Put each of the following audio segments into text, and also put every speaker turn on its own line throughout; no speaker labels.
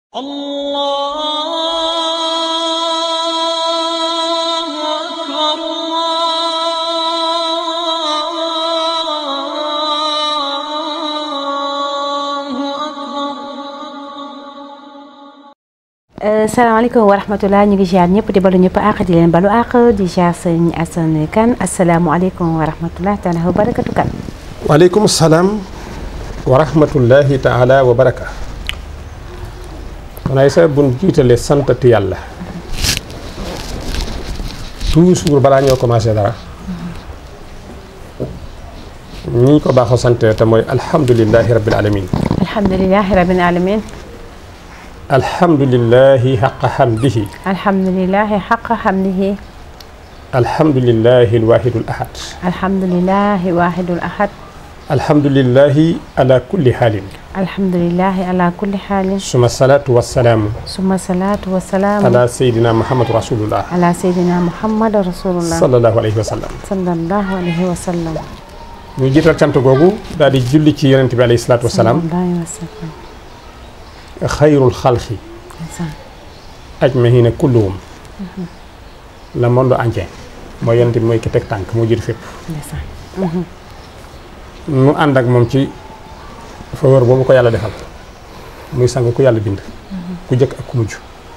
الله أكبر الله أكبر
salaamaaleykum wa rahmatulah ñu ngi ziar ñëpp di balu ñëpp àq di leen balu àq di ziar sëñ Assane Kane asalaamualeykum wa rahmatulah taala wa barakatu kan
waaleykum salaam wa rahmatullahi taala wa baraka man ay sa bun jiitale santati yàlla toujours balaa ñoo commencé dara ñi ñu ko baaxoo sante te mooy alhamdulillahi rabbil alamin
alhamdulilahi rabbil alamin
alhamdulillahi xaqa xamdihi
alhamdulilahi xaqa xamdihi
alhamdulillahi alwahidul ahad
alhamdulilahi wahidul ahad
alhamdulillahi ala kulli xaalin
alhamdulilahi ala kulli xaalin
suma salaatu wassalaamu
suma salaatu wa salaamu
ala sayidina muhammad rasulullah
ala seydina muhammad rasulullah
sallallahu alayhi wa sallam
sallallahu alayhi wa sallam
ñu jiital cant googu daal di julli ci yonent bi alayhi salaatu wasalaam
sallallahu alayhi wa sallam
xayrul xalqi
ndeysaan
ajmahina kulluhum le monde entier mooy yonent bi mooy ki teg tànk moo jiitu fépp
ndeysaan
nu ànd ak moom ci faveur boobu ko yàlla defal muy sang ku yàlla bind ku jëkk ak ku mujj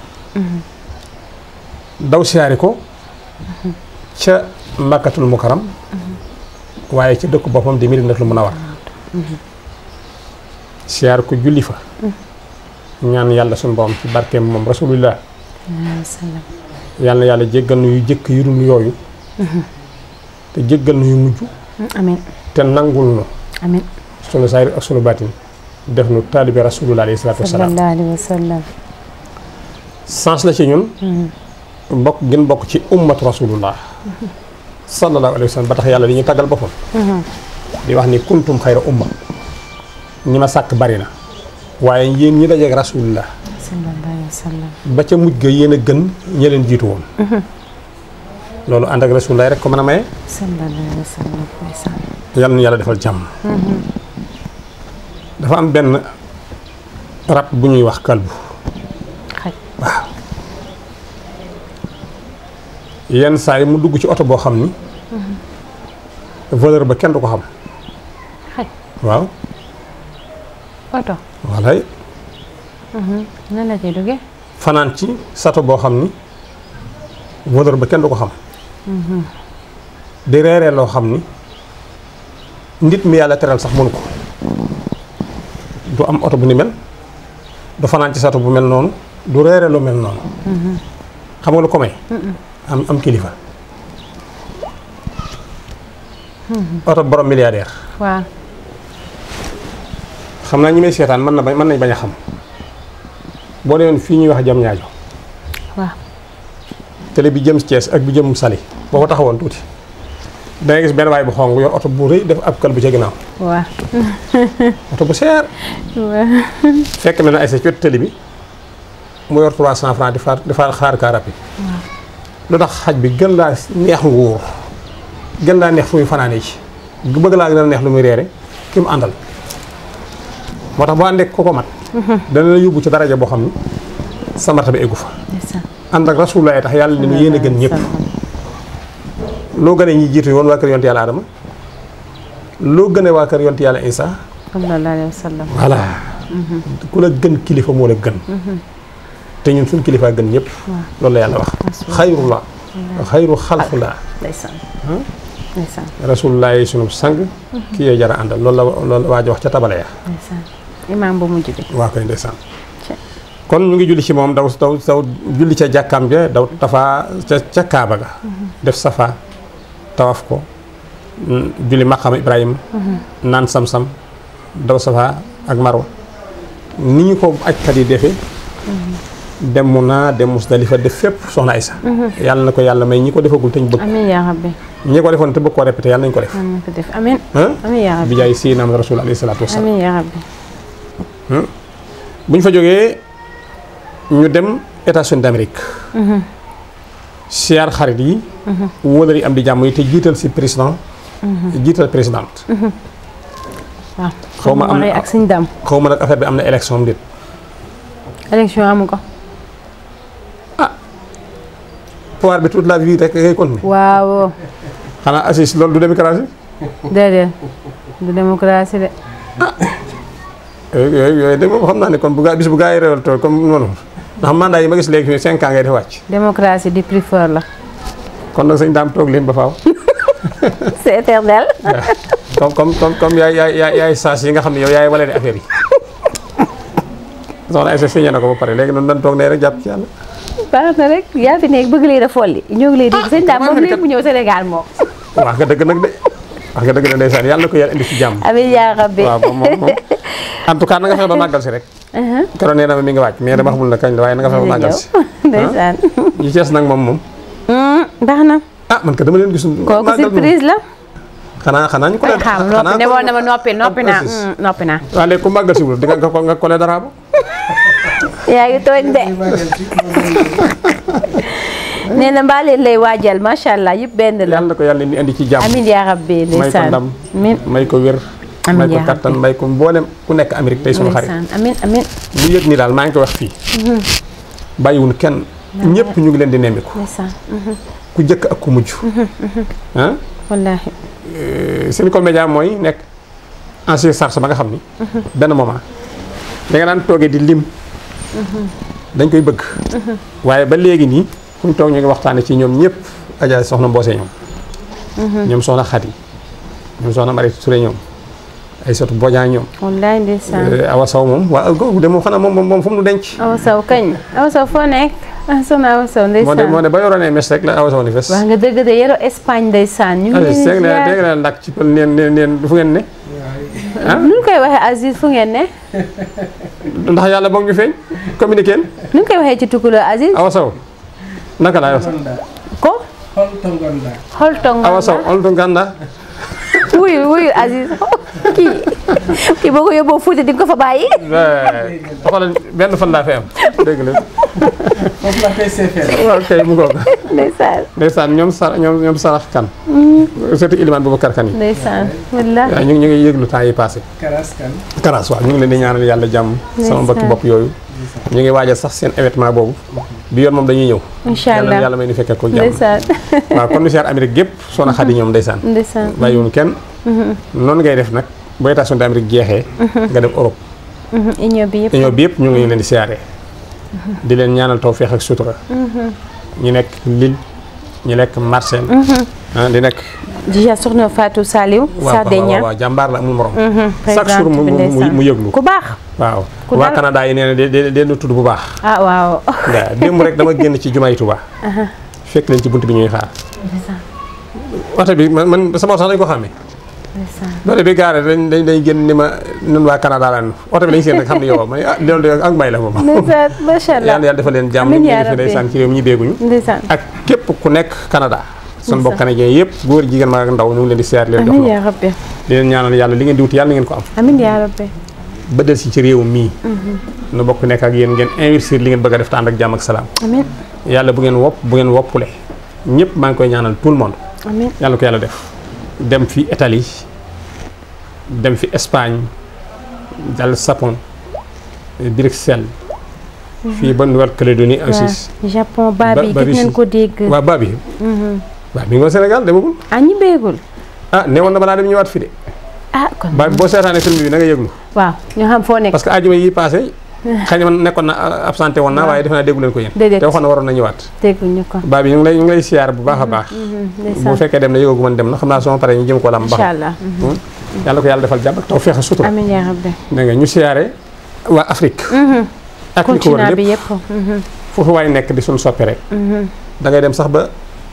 daw siyaari ko ca makkatul mukaram waaye ca dëkku boppam di Madinatul Munawwara siyaar ko julli fa ñaan yàlla suñu borom ci barkeem moom rasulullah
sallallahu alayhi wa sallam
yàlla na yàlla jéggal nu yu jëkk yu dul yooyu te jéggal nu yu mujj
amin
te nangul nu
amin
sunu saayir ak sunu baatin def nu taalibe rasulullah alayhi salaatu wasalaam
sallallahu alayhi wa sallam
sens la ci ñun bokk gën bokk ci ummatu rasulullah sallallahu alayhi wa sallam ba tax yàlla di ñu tàggal boppam di wax ni kuntum xayra umma ñi ma sàkk bari na waaye yéen ñi dajeeg rasulullah
sallallahu alayhi wa sallam
ba ca mujj ga yéen a gën ñi leen jiitu woon loolu ànd ak rasulullah rek ko mën a maye
sallallahu alayhi wa sallam ndeysaan
yàlla na yàlla defal jàmm dafa am benn rab bu ñuy wax kalbu
xaj
waaw yenn saa yi mu dugg ci oto boo xam ni valeur ba kenn du ko xam
xaj
waaw
oto
walay
nan la ciy duggee
fanaan ci sato boo xam ni valeur ba kenn du ko xam di reeree loo xam ni nit mi yàlla teral sax mënu ko du am oto bu ni mel du fanaan ci sato bu mel noonu du reeree lu mel noonu xam nga lu ko may am am kilifa oto borom milliardaire
waaw
xam naa ñi may seetaan mën na bañ mën nañ bañ a xam boo demoon fii ñuy wax jam ñaajo
waaw
télé bi jëm Thiès ak bi jëm Saly boo ko taxawoon tuuti da ngay gis benn waay bu xong yor oto bu rëy def ab kal bu ca ginnaaw
waaw
oto bu seer
waaw
fekk na ne ay sa ci wetu télé bi mu yor 300 francs di faar di faar xaar kaa rapide lu tax xaj bi gën laa neex nguur gën laa neex fu muy fanaanee ci bëgg laa gën a neex lu muy reere ki mu àndal moo tax boo àndee ko ko mat dana la yóbbu ci daraja boo xam ni sa martaba eggu fa
ndeysaan
ànd ak rasulullah tax yàlla ni mu yéen a gën ñëpp loo gënee ñi jiitu woon waa kër yonte yàlla adama loo gënee waa kër yonte yàlla isa
sallallahu alayhi wa sallam
voilà ku la gën kilifa moo la gën te ñun suñ kilifa gën ñëpp loolu la yàlla wax xayrullah xayru xalqullah
ndeysaan ndeysaan
rasulullah yi sunu sang kii yee jara àndal loolu la loolu la waaj wax ca tabale ya
ndeysaan imaam bu mujj bi
waa koy ndeysaan
Ca-
kon ñu ngi julli ci moom daw daw daw julli ca jàkkaam ja daw tafa ca ca kaaba ga def safa tawaf ko mm, julli maqama ibrahima naan sam-sam daw safa ak marwa ni ñu ko ajkat yi defee dem mu naa dem musdalifa def fépp soxna Aysa yàlla na ko yàlla may ñi ko defagul te ñu bëgg
amiin yaa rabbi
ñi ko defoon te bëgg koo répété yàlla nañu ko def
amiin ko def amiin
ah
amiin yaa
bi
rabbi
jaay si naam rasul alayhi salaatu wasalaam
amiin yaa rabbi
bu ñu fa jógee ñu dem États-Unis d'Amérique siyaar xarit yi wóolal yi am di jàmm yi te jiital si président jiital présidente
waaw
xaw ma am
Marie ak suñ dam
xaw ma nag affaire bi am na élection am déet
élection amu ko
pouvoir bi toute la vie rek ngay continuer
waaw
xanaa assise loolu du démocratie
déedéet du démocratie de
yooyu yooyu yooyu de moom xam naa ne kon bu gaa bis bu gaa yi révolté comme noonu ndax mandat yi ma gis léegi fii cinq ans ngay def wàcc
démocratie du plus fort la
kon nag sëñ daam toog leen ba faaw
c'est éternel
comme comme comme comme yaay yaay yaay yaay saas yi nga xam ne yow yaay wala ne affaire yi soxna Aïssa signé na ko ba pare léegi noonu dañ toog ne rek jàpp ci yàlla
baax na rek yaa fi nekk bëgg leen a folli ñoo ngi lay dégg sëñ daam moom léegi mu ñëw Sénégal moom
wax nga dëgg nag de wax nga dëgg de ndeysaan yàlla na ko yàlla indi ci jàmm
amiin yaa rabbi
waaw moom moom moom en tout cas na nga fexe ba màggal si rek keroog nee na ma mi ngi wàcc mais dama xamul na kañ la waaye na nga fexe ba màggal si
ndeysaan
yi cees nag moom moom
baax na
ah man ka dama leen gis
kooku
màggal moom
surprise la
xanaa xanaa ñu ko
ay xam noppi ne woon na ma noppi noppi naa
précise.
mm, noppi naa
waaw léegi ku màggal si wul di nga nga nga kole dara ba
yaa ngi tooñ de nee na mbaa leen lay waajal macha allah yëpp benn la
yàlla na ko yàlla ni indi ci jàmm
amiin yaa rabbi
may ko
ndeysaan
ndam
amiin
may ko wér
Amiin
may ko
yaa
kattan may ko mboolem ku nekk Amérique tey sunu xarit
ndeysaan amiin amiin
lu yëg ni daal maa ngi ko wax fii bàyyiwun kenn ñëpp ñu ngi leen di nemmiku
ndeysaan
ku jëkk ak ku mujj ah
wallaahi
Seneco Média mooy nekk ancien charge ba nga xam ni benn moment da nga daan toogee di lim dañ koy bëgg waaye ba léegi nii fu ñu toog ñu ngi waxtaane ci ñoom ñëpp Adja soxna Mboose ñoom ñoom soxna Xadi ñoom soxna Marie Touré ñoom ay sotu Bodian ñoom
wallaahi ndeysaan
Awa Sow moom waa googu de moom xanaa moom moom moom fu mu nu denc
awa saw kañ awa saw foo nekk ah soxna awa saw
moo de moo
ndeysaan
de ba yoroonee mes rek la Awa Sow ni fes
wax nga dëgg de yero Espagne ndeysaan ñu ngi
Aziz
leen
dégg
di
na
ziar
dégg na ndak ci pël neen neen neen fu ngeen ne
nu ñu koy waxee Aziz fu ngeen ne
ndax yàlla boog ñu feeñ communiqué
nu ñu koy waxee ci tukuloo Aziz
Awa Sow naka laay wax
ko xol tong
Awa Sow on to ganda
wuyu wuyu Aziz kii kii boo ko yóbboo Fuuta di nga ko fa bàyyi
xoolal benn fan laa fi am dégg la
foofu la koy seefeel.
waaw kay mu ngoog
ndeysaan
ndeysaan ñoom sa ñoom ñoom sarax kan surtout Iliman Boubacar kan yi
ndeysaan wallaahi
waaw ñu ngi ñu ngi yëglu temps yi passé
Karas kan.
Karaas waaw ñu ngi leen di ñaanal yàlla jàmm sama mbokki bopp yooyu ñu ngi waajal sax seen événement boobu bi yoon moom dañuy ñëw
incha
yàlla
allah
yàlla may ni fekkee ko jàmm
ndeysaan
waaw kon siyaar Amérique gépp soxna Xadi ñoom ndeysaan
ndeysaan
bàyyiwuñu kenn noonu ngay def nag bu États-Unis d'Amérique jeexee nga dem Europe
union bi yëpp
union bi yëpp ñu ngi leen di siyaaree di leen ñaanal tawféex ak sutura ñu nekk Lille ñu nekk Marseille ah di nekk
déjà soxna Fatou Saliou Sardeña
waaw jàmbaar la amul morom chaque
présidente
jour mu
bi
mu
ndeysaan
mu yëglu
ku baax
waaw
ku
waa
dal-
Canada yi nee na de de de tudd bu baax
ah waaw
waaw démb rek dama génn ci jumaay Tuubaa fekk leen ci bunt bi ñuy xaar oto bi man man sama oto sax dañ ko xàmmee
ndeysaan
loolu bi gaare dañ dañ dañ génn ni ma nun waa Canada lan oto bi lañ seen rek xam ne yow ma ne ah loolu de ak mbay la moom
ndeysaan macha allah
yàlla yàlla defal leen jàmm
Amiin
ñu
yaa
ngi fi
rabbi.
ndeysaan ci réew mi ñu dégguñu
ndeysaan
ak képp ku nekk Canada sun bokk
Ndeysaan.
canadien yëpp góor jigéen mag ak ndaw ñu ngi leen di seet leen jox
amiin
loxo
yaa rabbi
di leen ñaanal yàlla li ngeen di wut yàlla na ngeen ko am
amiin yaa rabbi
ba del si ci réew mii nu bokk nekk ak yéen ngeen investir li ngeen bëgg a def te ànd ak jàmm ak salaam
amiin
yàlla bu ngeen wopp bu ngeen woppule ñëpp maa ngi koy ñaanal tout le monde
amiin
yàlla ko yàlla def dem fi Italie dem fi Espagne dal Japon Bruxelles fii ba Nouvelle-Calédonie aussi
waaw Japon baa bi
Ba-
gis nañ
Babisi.
ko dégg
waa baa bi baa bi nga Sénégal demagul
ah ñi béegul
ah ne woon na balaa dem ñëwaat fi de
ah kon
ba boo seetaanee film bi na nga yëglu
waaw ñu xam foo nekk
parce que ajuma yi passé xëy na man nekkoon na absenté woon naa waaye defe naa déggu leen ko yéen
Déedéet.
te waxoon na waroon na ñëwaat
dégguñu ko
baa bi ñu ngi lay ñu ngi lay siyaar bu baax a baax bu
ndeysaan
fekkee dem na yëgagu man dem na xam naa sama pare ñu jëm ko lam
incha
baax
allah
yàlla ko yàlla defal jàmm ak taw feex a sutura
amiin yaa rabbi
dégg nga ñu siyaare waa Afrique ak li ko wër
continent bi
lépp
yëpp
foofu waay nekk di suñu soppe rek da ngay dem sax ba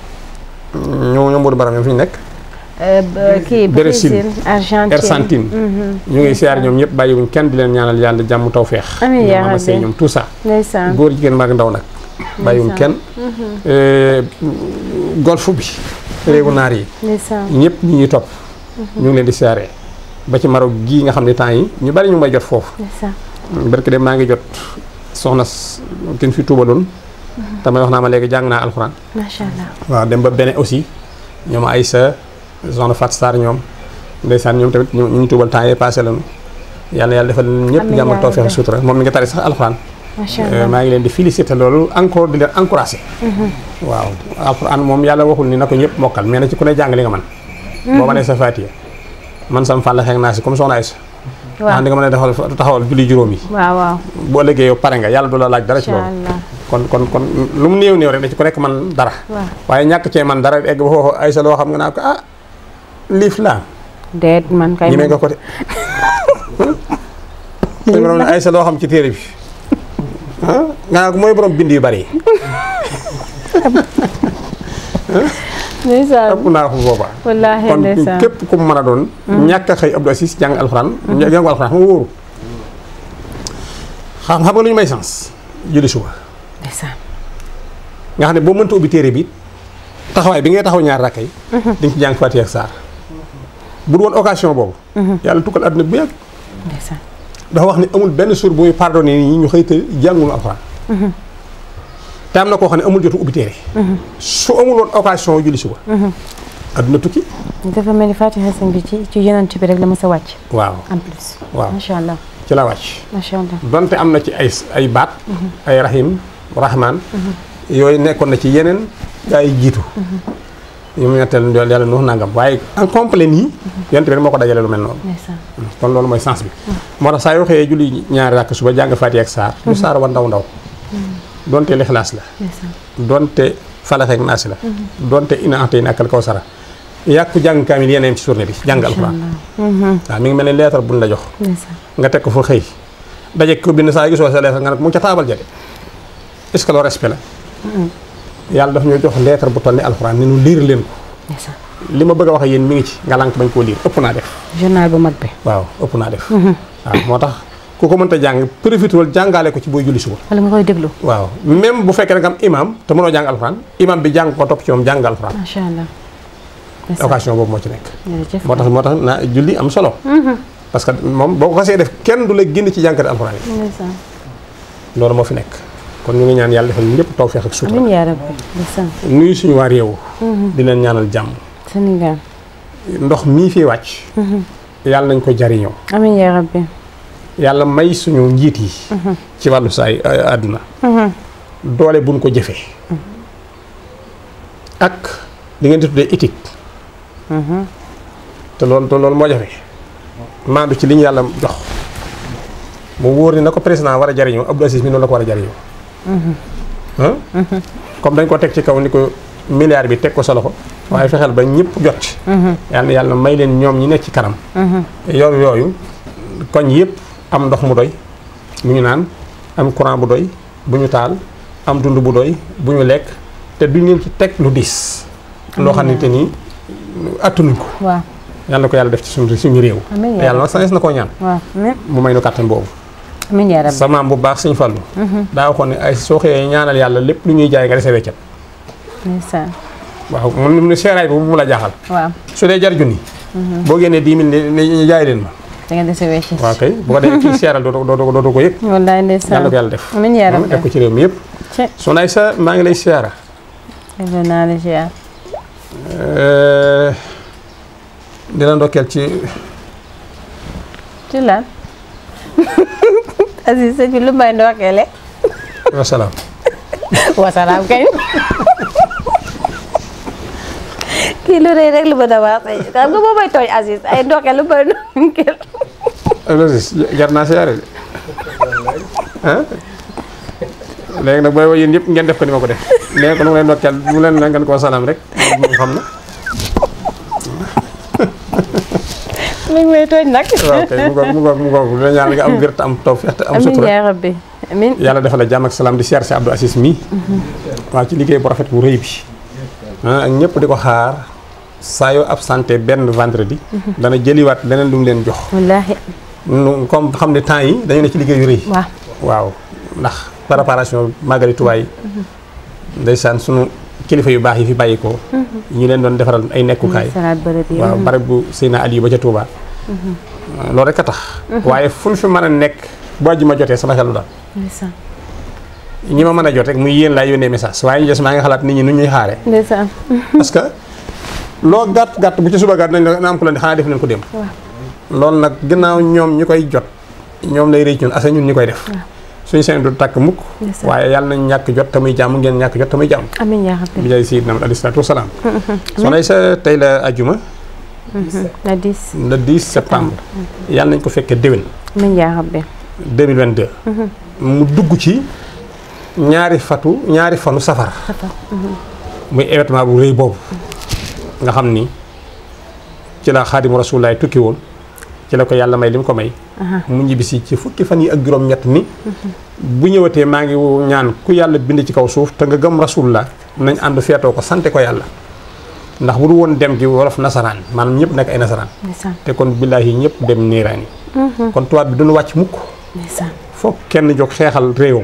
ñoo ñoo Modou Baram ñoom fi ñu nekk
kii
Brésil.
Brésil Argentine
Argentine ñu ngi siyaar ñoom ñëpp bàyyiwuñ kenn di leen ñaanal yàlla jàmm taw feex
Amiin yaa
ñoom
rabbi.
ñoom tout ça
ndeysaan
góor jigéen mag ndaw nag bàyyiwuñ kenn Euh, golf bi réewu naar yi
ndeysaan
ñëpp ñi ñuy topp ñu ngi leen di siyaare ba ci Maroc gii nga xam ne temps yi ñu bari ñu may jot foofu
ndeysaan
barke de maa ngi jot soxna s- kin fi tuubaloon tamay wax naa ma léegi jàng naa alxuraan
macha allah
waaw dem ba bene aussi ñoom Aïssa soxna Fat Sarr ñoom ndeysaan ñoom tamit ñu ñu tuubal temps yee passé lañu yàlla na yàlla defal leen ñëpp
Amiin
jàmm ak
yaa
tawfeex
rabbi.
sutura moom mi nga tari sax alxuraan
macha
Euh,
allah
maa ngi leen di féliciter loolu encore di leen encourager. waaw alxuraan moom yàlla waxul ni na ko ñëpp mokkal mais na ci ku ne jàng li nga man boo mënee sa faatiya man sam fàll xeeg naa si comme soxna Aysa.
waaw
ndax di nga mën a taxawal taxawal julli juróom yi.
waaw waaw
boo liggéey yow pare nga yàlla du la laaj dara ci
macha
loolu.
allah
kon kon kon lu mu néew néew rek da ci ku nekk man dara.
waaw
waaye ñàkk cee man dara egg ba foofu Aysa loo xam nga naa ko ah liif laa
déet man kay
ñi nga ko de. suñu borom ne Aysa loo xam ci téere bi ah nga naa ko mooy borom bind yu bari yi.
ndeysaan
ëpp naa ko boobaa.
wallaahi
kon
ndeysaan
képp ku mu mën a doon. ñàkk a xëy Abdou Aziz jàng alxuraan. jàng alxuraan xam nga wóoru. xam xam nga lu ñu may sens julli suba
ndeysaan
nga xam ne boo mënta ubbi téere bi taxawaay bi ngay taxaw ñaar rakka yi. di nga ci jàng Faatiha ak saar bu du woon occasion boobu. yàlla tukkal àdduna bu yàgg.
ndeysaan
dafa wax ne amul benn suur bu muy pardonné nit ñi ñu xëy te jàngul alxuraan. te am na koo xam ne amul jotu ubbi téere. su amul woon occasion julli suba. àdduna tukki.
dafa mel ni Fatiha sëñ bi ci ci yonent bi rek la mës a wàcc
waaw
en plus
waaw
macha allah
ci la wàcc.
macha allah
donte am na ci ay ay baat. ay rahim rahman. yooyu nekkoon na ci yeneen gaa yi jiitu. yu mu ñetteel yàlla nu nangam waaye en complet nii. yonent bi rek moo ko dajale lu mel noonu.
ndeysaan
kon loolu mooy sens bi. moo tax saa yoo xëyee julli ñaari rakk suba jàng Faatiha ak saar. lu saar wa ndaw ndaw. donte lixlaas la.
ndeysaan
donte falax ak naasi la. donte ina ante ina akal kawsara. yàqu jàng kaamil yeneen ci journée bi jàng alxuraan. waaw mi ngi mel ni lettre buñ la jox.
ndeysaan
nga teg ko fu xëy. daje ko bind saa yu gisoo sa lettre nga ne ko mu ngi ca taabal jade est-ce que loolu respect la. yàlla daf ñoo jox lettre bu toll ni alxuraan ni nu liir leen ko.
ndeysaan
li ma bëgg a wax ak yéen mi ngi ci nga lànk bañ koo liir ëpp naa def.
journal bu mag bi
waaw ëpp naa def. waaw moo tax ku ko mënta jàng profité jàngaale ko ci booy julli suba.
wala nga koy déglu
waaw même bu fekkee ne nga am imam te mënoo jàng alxuraan imam bi jàng ko topp ci moom jàng alxuraan
macha allah ndeysaan
occasion boobu moo ci nekk.
jërëjëf
moo tax moo tax na julli am solo. parce que moom boo ko xasee def kenn du la génn ci jànkati alxuraan yi
ndeysaan
loolu moo fi nekk kon ñu ngi ñaan yàlla defal ñëpp tawfeex ak sutura
amiin yaa rabbi ndeysaan
nuyu suñu waa réew. di leen ñaanal jàmm.
Sénégal
ndox mii fi wàcc. yàlla nañ ko jariñoo.
amiin yaa rabbi
yàlla may suñu njiit yi. ci wàllu saay àdduna. doole buñ ko jëfee. ak li ngeen di tuddee éthique. te loolu te loolu moo jafe. maandu ci li ñu yàlla jox. mu wóor ni na ko président war a jariñoo Abdou Aziz mi noonu la ko war a jariñoo. ah. comme dañ ko teg ci kaw ni ko milliard bi teg ko sa loxo. waaye fexeel ba ñëpp jot ci. yàlla na yàlla may leen ñoom ñi nekk ci kanam. yor yooyu koñ yëpp am ndox mu doy mu ñu naan am courant bu doy bu ñu taal am dund bu doy bu ñu lekk te duñ leen ci teg lu diis. loo xamante ni attanuñ ko.
waaw
yàlla na ko yàlla def ci suñu suñu réew.
amiin
te yàlla nag sañes na koo ñaan.
waaw amiin
mu may nu kàttan boobu.
amiin yaa rabbi
sa maam bu baax suñu fallu daa waxoon ne ay soo xëyee ñaanal yàlla lépp lu ñuy jaay nga dese weccat.
ndeysaan
waaw mun ne seeraay bi bu mu la jaaxal.
waaw
su dee jar junni. boo génnee 10 000 ne ne jaay leen ma.
da ngeen dese wecc
waaw kay bu ko defee kii seeral doo doo doo ko yëg.
wallaay ndeysaan
yàlla ko yàlla def.
amiin yaa
def ko
rabbi
ci réew mi yëpp.
ci
su nay sa maa ngi lay siyaara.
delloo naa la ziar
di la ndokkeel ci
ci lan Aziz sëñ bi lu may ndokkeele
wasalaam.
wasalaam kay kii lu rëy rek lu ma damaa say xam nga boo may tooñ Aziz ay ndokkeel lu may ndokkeel
Aziz jar naa siyaare de ah léegi nag booy woo yéen ñëpp ngeen def ko ni ma ko def nee ko nu mu leen ndokkeel mu leen ngeen koo salaam rek moom xam na.
mi ngi may tooñ nag
waaw kay mu ngoog mu ngoog mu ngoog lu la ñaan nga am wér te am tawfeex te am
amiin
sutura
yaa rabbi amiin
yàlla defal la jàmm ak salaam di siyaar si Abdou Aziz mii waaw ci liggéey bu rafet bu rëy bi ah ak ñëpp di ko xaar saa yoo absenté benn vendredi dana jëliwaat leneen lu mu leen jox
wallaahi
nu comme xam ne temps yi dañu ne ci liggéey yu rëy
waaw
waaw ndax préparation magali Tuubaa yi ndeysaan sunu kilifa yu baax yi fi bàyyi ko ñu leen doon defaral ay nekkukaay
salaat bërëb yi
waaw barab bu Seyna Aliou ba ca Touba. loolu rek a tax. waaye fu ñu fi mën a nekk bu àjjuma jotee sama xel lu daal.
ndeysaan
ñi ma mën a jot rek muy yéen laay yónnee message waaye ñu des maa ngi xalaat nit ñi nu ñuy xaaree.
ndeysaan
parce que loo gàtt gàtt bu ci suba gàtt nañ la am ku leen di xanaa def nañ ko dem. loolu nag gannaaw ñoom ñi koy jot ñoom lay rëcc ñun asa ñun ñi koy def. suñu seen du tàkk mukk
Ndeysaan.
waaye yàlla nañ ñàkk jot tamuy jàmm ngeen ñàkk jot tamuy jàmm
amiin yaa rabbi
bi jaay sayyidina alayhi salaatu wasalaam soxna sa tey la ajuma
la dis
le 10 septembre yàlla nañ ko fekkee déwén
amiin yaa rabbi
2022 mu dugg ci ñaari fatu ñaari fanu safar muy événement bu rëy boobu nga xam ni ci la xaadimu rasulullaay tukki woon ci la ko yàlla may li mu ko may mu ñibbisi ci fukki fan yi ak juróom-ñett ni bu ñëwatee maa ngi ñaan ku yàlla bind ci kaw suuf te nga gëm rasulullah nañ ànd feetoo ko sante ko yàlla ndax bu du woon dem gi wolof nasaraan maanaam ñëpp nekk ay nasaraan
ndeysaan
te kon billaahi ñëpp dem niiraan yi kon tubaab bi duñu wàcc mukk
ndeysaan
foog kenn jóg xeexal réewam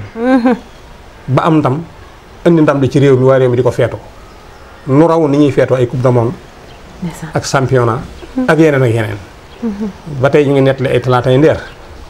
ba am ndam indi ndam li ci réew mi waa réew mi di ko feetoo nu raw ni ñuy feetoo ay coupe du monde
ndeysaan
ak championnat ak yeneen ak yeneen ba tey ñu ngi nettali ay talaata yi ndeer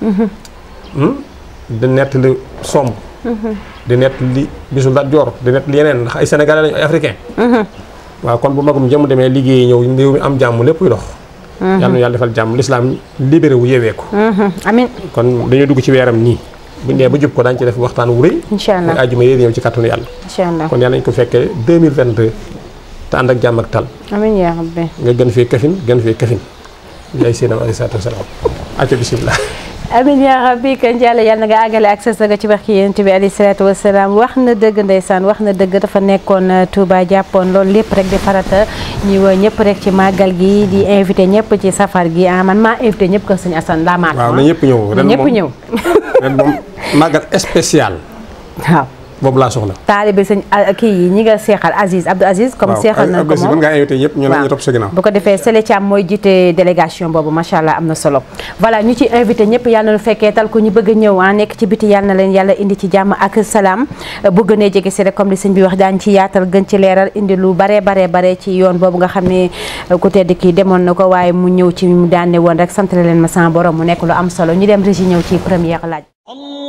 Hmm? di nettali somb di nettali bisu Lat Joor di nettali yeneen ndax ay sénégalais lañu ay africain waaw kon bu magum jëm demee liggéeyi ñëw réew mi am jàmm lépp yu dox yàlla na yàlla defal jàmm lislaam libéré wu yewee ko
amiin
kon dañoo dugg ci weeram nii bu ñu nee ba jub ko daañu ci def waxtaan wu rëy
incha
muy
allah
àjjuma yéen ñëw ci kàttanu yàlla
incha allah
kon yàlla nañ ko fekkee 2022 te ànd ak jàmm ak tal
amiin yaa rabbi
nga gën fee kafin gën fee kafin yaay seenam alayhi salaatu wasalaam acca bisimilah
amin yaa rabbi kan jàll yàlla na nga àggale ak sa saga ci barki yonent bi alayhi salaatu wasalaam wax na dëgg ndeysaan wax na dëgg dafa nekkoon uh, Touba jàppoon loolu lépp rek di farata ñuy woo ñëpp rek ci màggal gi di invité ñëpp ci safar gi ah man maa invité ñëpp kër sëñ Assane daa maat
waaw na ñëpp ñëw
na
ren
ñëpp
moom
ñëw
ren moom màggal spécial
waaw
boobu laa soxla
taalibe sëñ ah, kii yi ñi nga seexal Aziz Abdou Aziz comme
waaw
seexal nañ ko
mën
moom
ngaa invité ñëpp ñu la ñu
waaw.
topp sa ginnaaw
bu ko defee Sele Thiam mooy jiite délégation boobu macha allah am na solo voilà ñu ci invité ñëpp yàlla na nu fekkee tal ko ñu bëgg a ñëw ah nekk ci biti yàlla na leen yàlla indi ci jàmm ak salaam bu gënee jege si rek comme li sëñ bi wax daan ci yaatal gën ci leeral indi lu bare bare bare ci yoon boobu nga xam ne ku tedd kii demoon na ko waaye mu ñëw ci mu daane woon rek sant leen ma sama borom mu nekk lu am solo ñu dem régi ñëw ci première laaj
الله